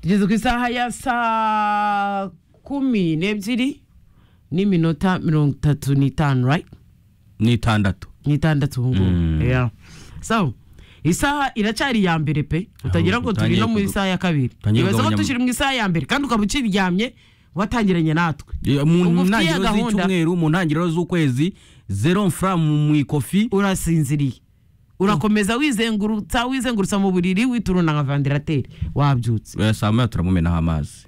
tugeze ku isaha ya saa kumi n'ebyiri n'iminota mirongo itatu n'itanu right n'itandatu n'itandatu ubu ngubu Mm. Yeah. so isaha iracyari ya mbere pe utagira ngo turi utangiye no mu kuga- isaha ya kabiri utangiye ibaze ko kugabanya- tukiri mu isaha ya mbere kandi ukaba ukiryamye watangiranye natwe Eh, mu Ubwo ufite iya ntangiriro gahunda. z'icyumweru mu ntangiriro z'ukwezi zero mfura mu ikofi urasinziriye urakomeza wizengurutsa wizengurutsa mu buriri wituruna nka vandarateri wabyutse oya saa moya turamumenaho amazi